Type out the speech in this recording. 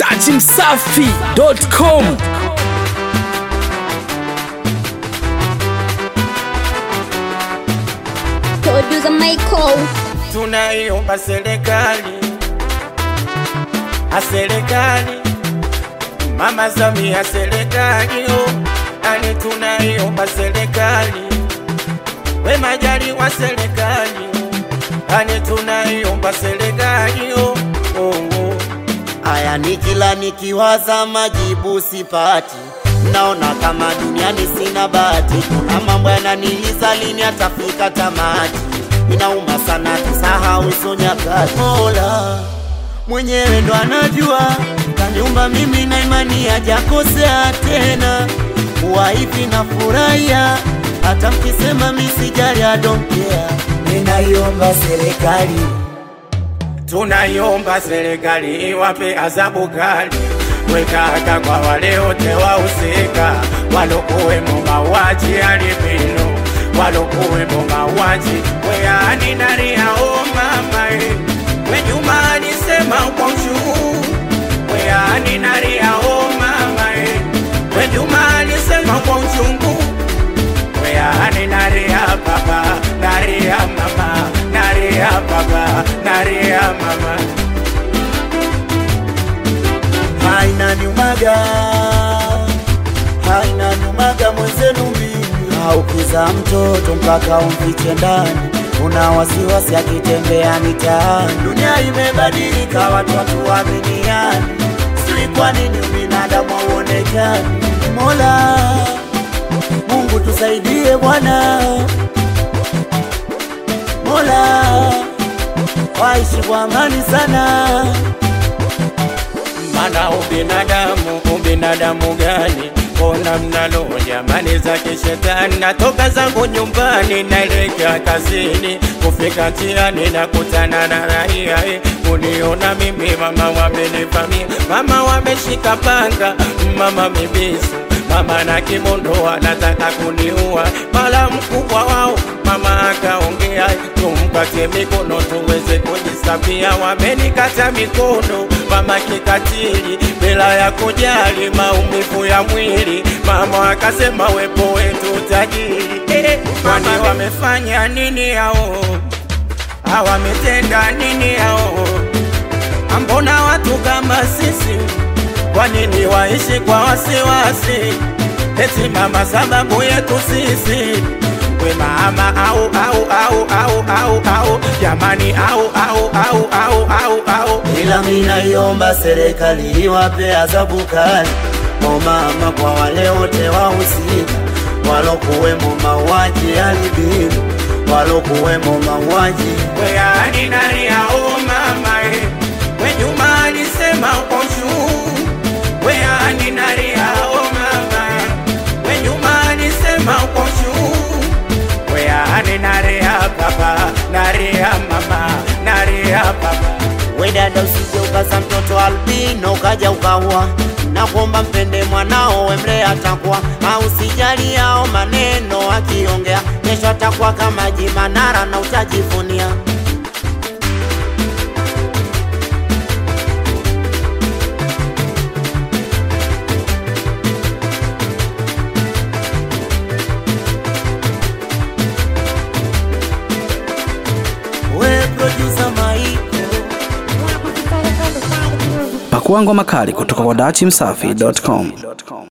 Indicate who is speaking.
Speaker 1: dachimsafi.com
Speaker 2: Producer Michael.
Speaker 3: tunaiomba serikali a serikali mama Samia serikali oh, ani tunaiomba serikali we Majaliwa serikali oh, ani tunaiomba serikali oh, oh, oh.
Speaker 4: Aya, ni kila nikiwaza majibu sipati, naona kama duniani sina bahati. Kuna mambo yananiliza, lini atafika tamati? Inauma sana kusahau hizo nyakati. Mola mwenyewe ndo anajua, kaniumba mimi na imani hajakosea tena. Kuwa hivi na furahia, hata mkisema misijali, I don't care. Ninaiomba serikali
Speaker 3: tunaiomba serikali iwape adhabu kali wekaka kwa wale wote wahusika walokuwemo mauaji alipino walokuwemo mauaji weani naria o mama e wejuma alisema kwa uchungu weani naria o mama e wejuma alisema kwa uchungu weani naria baba naria mama naria baba naria mama
Speaker 4: haina nyumaga, haina nyumaga mwenzenu mimi. Haukiza mtoto mpaka umfiche ndani, una wasiwasi akitembea mitaani. Dunia imebadilika, watu hatuaminiani, sijui kwa nini ubinadamu hauonekani. Mola Mungu tusaidie Bwana, Mola waishi kwa amani sana.
Speaker 3: mana ubinadamu ubinadamu gani mbona mnalo jamani za kishetani natoka zangu nyumbani naelekea kazini kufika njiani na kutana na raia eh, uniona mimi mama wamenivamia mama wameshika panga mama mibisu mama na kimondo wanataka kuniua mala mkubwa wao mama akaongea tumpatie mikono tuweze kujisafia wamenikata mikono mama kikatili bila ya kujali maumivu ya mwili mama akasema wepo wetu tajiri eh, kwani wamefanya nini hao hawametenda nini hao ambona watu kama sisi kwa nini waishi kwa wasiwasi eti mama sababu yetu sisi we mama au au au au au au jamani au au au au au au
Speaker 4: ila minaiomba serikali iwape adhabu kali o mama kwa wale wote wahusika walokuwemo mauaji alibini walokuwemo mauaji
Speaker 3: weani nani au mama e we Juma alisema kwa juu weani nani au mama e we Juma alisema kwa juu weani nani ya baba nani ya mama nani ya baba
Speaker 4: we dada usije ukaza mtoto albino ukaja ukaua nakuomba mpende mwanao wemlee atakuwa au sijali yao maneno akiongea kesho atakuwa kama jimanara na utajivunia we producer Maiko
Speaker 1: pakua ngoma kali kutoka kwa dachimsafi.com